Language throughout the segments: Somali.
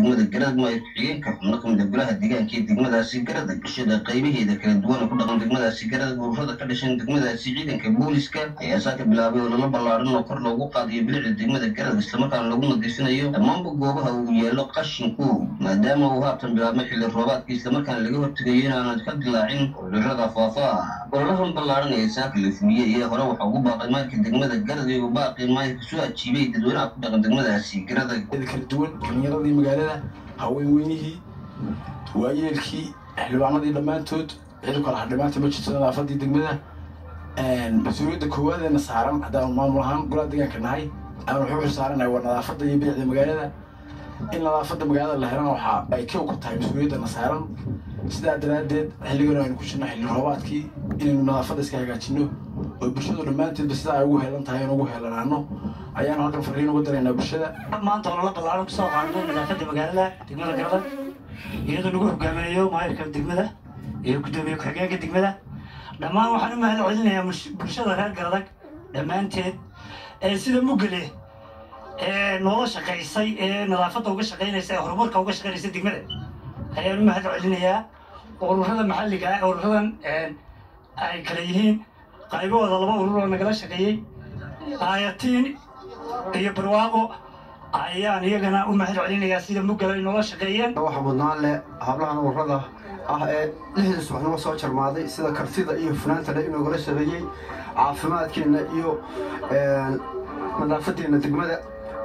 degmada garadag maayo ku-xigeenka xubno kamid a golaha deegaanka ee degmadaasi garadag bulshada qaybaheeda kala duwan oo ku dhaqan degmadaasi garadag ururada ka dhashan degmadaasi ciidanka booliska ayaa saa ka bilaabay oo lala ballaaran oo kor loogu qaadayo bilicda degmada garadag islamarkaana lagu nadiifinayo dhammaanba goobaha uu yeelo qashinku maadaama uu haatan bilaabmay xilli roobaadka islamarkaana laga hortegayo inaanad ka dilaacin cudurrada faafa ololahan ballaaran ee saaka la fuliyey ee hore waxaa ugu baaqay maayirka degmada garadag oo baaqi maayirka soo ajiibay dadweynaha ku dhaqan degmadaasi garadag kala duwan dhalinyaradii magaalada haweenweynihii waayeelkii xildhibaanadii dhammaantood cid kala hadhimaanta ma jirto nadaafadii degmada mas-uuliyadda koowaadena saaran haddaan maamul ahaan golaha deegaanka nahay aan wuxuu xil saaranahay waa nadaafadda iyo bilicda magaalada in nadaafadda magaalada la helana waxa ay kow ka tahay mas-uuliyaddana saaran sidaa daraaddeed xilligan aynu ku jirno xilli roobaadkii inaynu nadaafadda iska hagaajino oo bulshadu dhammaanteedba sidaa ay ugu heelan tahay in ugu heelanaano ayaanu halkan fariin uga daraynaa bulshada maanta olala ballaaran kusoo qaadnay nadaafadda magaalada degmada garadag iyadoo lagu hogaaminayo maayirka degmada iyo guddoomiye ku-xigeenka degmada dhammaan waxaan u mahad celinayaa bulshada reer garadag dhammaanteed ee sida mugale ee noola shaqaysay ee nadaafadda uga shaqaynaysa ee horumarka uga shaqaynaysa degmada ayaan u mahad celinayaa ururada maxalliga ah ururadan ay kala yihiin qaybahooda laba urur oo nagala shaqeeyey aayatiin iyo barwaaqo ayaan iyagana u mahad celinayaa sida mugala ay noola shaqeeyeen waxa mudnaan leh hablahan ururada ah ee lixdii subaxnimo soo jarmaaday sida kartida iyo hufnaanta le inagula shaqeeyey caafimaadkeenna iyo nadaafadeenna degmada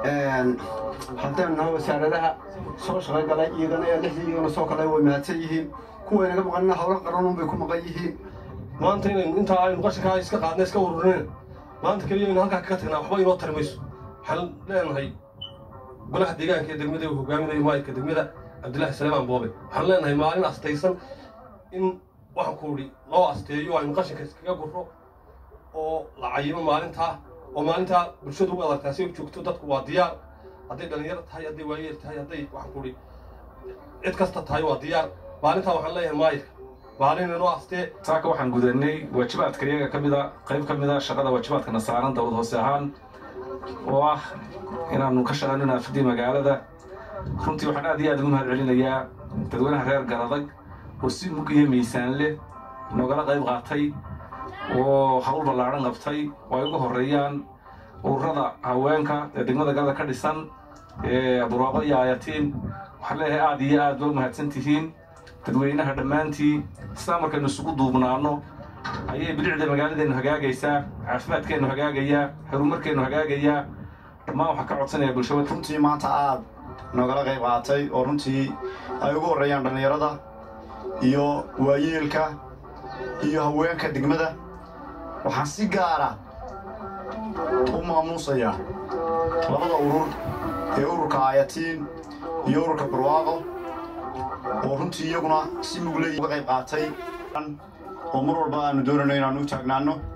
haddaynu nahay wasaaradaha soo shaqo galay iyagana ee lixdii iyagana soo kalay way mahadsan yihiin kuwa inaga maqanina howlo qaranun bay ku maqan yihiin maanta inaynu intaa aynu qashinkaa iska qaadna iska ururinen maanta keliya aynu halkaa kaga tagnaa waxba inoo tari mayso waxaan leenahay golaha deegaanka ee degmada uu hogaaminayo maayirka degmada cabdillaahi saleemaan boobe waxaan leenahay maalin astaysan in waxaan ku idhi loo asteeyo aynu qashinka iskaga gurro oo la cayimo maalintaa oo maalintaa bulshadu u adartaa si u joogto dadku waa diyaar hadday dhallinyaro tahay hadday waayeel tahay hadday waxaan ku idhi cid kasta tahay waa diyaar maalintaa waxaan leeyahay maayirka maalin inoo astee saaka waxaan gudanay waajibaadka iyaga ka mida qayb ka mida shaqada waajibaadkana saaran dowlad hoose ahaan oo ah inaannu ka shaqayno naafadii magaalada runtii waxaan aad iyo aad ugu mahad celinayaa dadweynaha reer garadag oo si mug iyo miisaan leh noogala qayb qaatay oo hawl ballaadhan qabtay oo ay uga horreeyaan ururada haweenka ee degmada galada ka dhisan ee burwaaqo iyo aayatiin waxaan leeyahay aad iyo aad ba u mahadsan tihiin dadweynaha dhammaantii sidaa markaynu isugu duubnaanno ayay bilicda magaaladeennu hagaagaysaa caafimaadkeennu hagaagayaa horumarkeennu hagaagayaa dhammaan waxaa ka codsanaya bulshada runtii maanta aad noogala qayb qaatay oo runtii ay ugu horreeyaan dhallinyarada iyo waayeelka iyo haweenka degmada waxaan si gaara u maamuusayaa labada urur ee ururka aayatiin iyo ururka barwaaqo oo runtii iyaguna si mugley uga qayb qaatay oo mar walba aanu doonayno inaanu u taagnaanno